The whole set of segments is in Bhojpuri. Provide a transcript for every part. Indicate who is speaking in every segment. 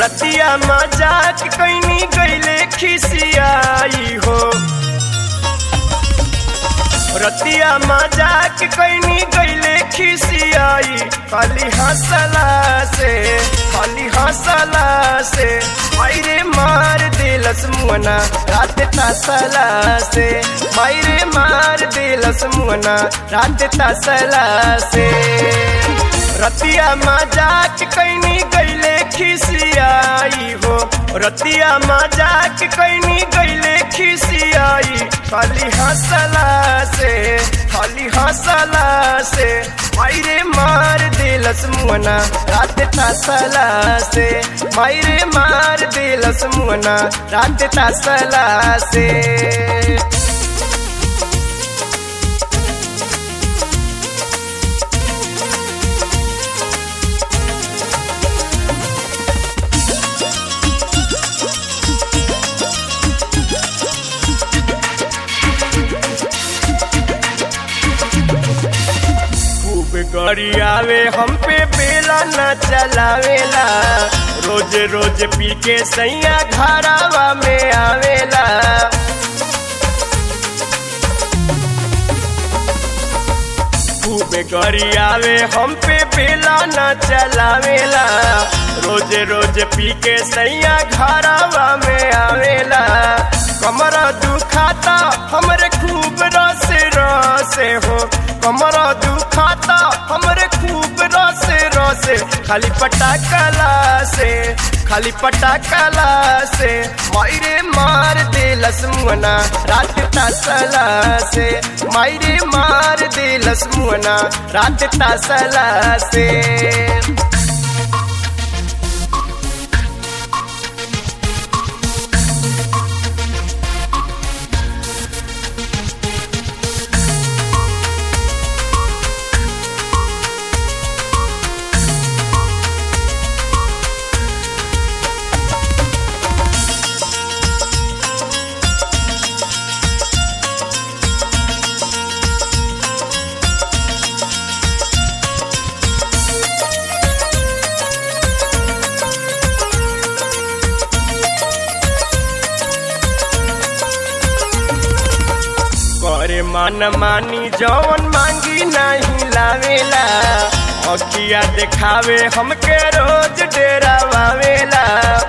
Speaker 1: रतिया मजाक कैनी गईले खिसियाई हो रतिया मजाक कैनी गईले खिसियाई खाली हंसला से खाली हंसला से मायरे मार दिलस मुअना रात तसला से मायरे मार दिलस मुअना रात तसला से रतिया मजाक कैनी गईले खिसियाई हो रतिया मजाक कैनी गईले खिसियाई खाली हंसला से खाली हंसला से मायरे मार दिलस मुअना रात तसला से मायरे मार दिलस मुअना रात तसला से खूब गड़ी आवे हम पे बेला न चलावेला रोज रोज पी के सैया घरावा में आवेला खूब गड़ी आवे हम पे बेला न चलावेला रोज रोज पी के सैया घरावा में आवेला कमर दुखाता हमरे खूब रस रस हो कमर दुखाता हमरे खूब रस रस खाली पटाकला से खाली पटाकला से मायरे मार दिलस मुअना रात तसला से मायरे मार दिलस मुअना रात तसला से करे मन मानी जवन मांगी नहीं लावेला अखिया देखावे हमके रोज डेरा वावेला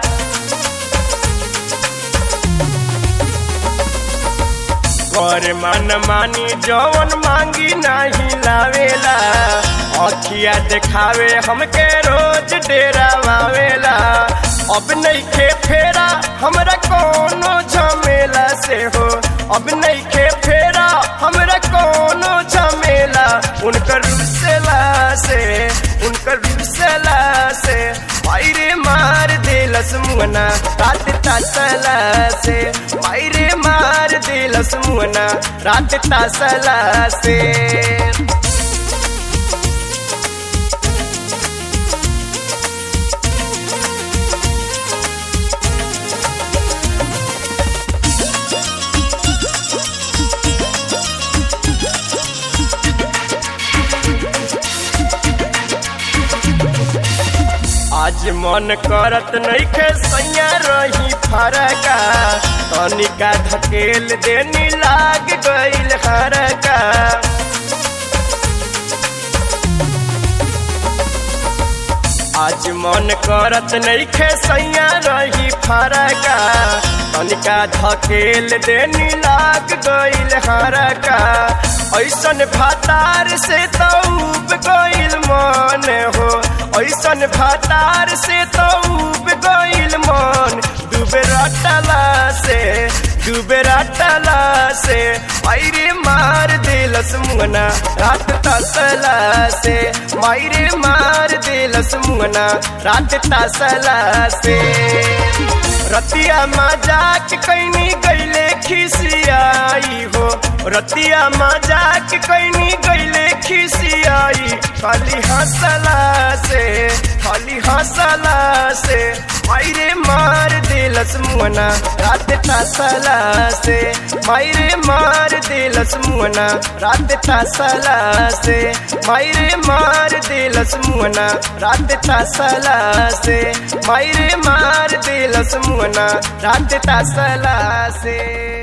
Speaker 1: करे मन मानी जवन मांगी नहीं लावेला अखिया देखावे हमके रोज डेरा वावेला अब नहीं खे फेरा हमरा कोनो झमेला से हो अब नहीं खे फेरा हमरा कोनो झमेला उनकर रुसला से उनकर रुसला से मायरे मार दिलस मुअना रात तसला से मायरे मार दिलस मुअना रात तसला से आज मन करत नइखे सैया रही फरका तनिका धकेल देनी लाग गइल हरका आज मन करत नइखे सैया रही फरका तनिका धकेल देनी लाग गइल हरका ऐसन भातार से तऊब गइल मन हो ऐसन भातार से तऊब गइल मन डूबे रटला से डूबे रटला से मायरे मार दिलस मुअना रात तसला से मायरे मार दिलस मुअना रात तसला से रतिया मजाक कैनी गईले खिसियाई हो रतिया मजाक कैनी गईले खिसियाई खाली हंसला से खाली हंसला से मायरे मार दिलस मुअना रात तसला से मायरे मार दिलस मुअना रात तसला से मायरे मार दिल देलस मुहना रात तासला से मायरे मार देलस मुहना रात तासला से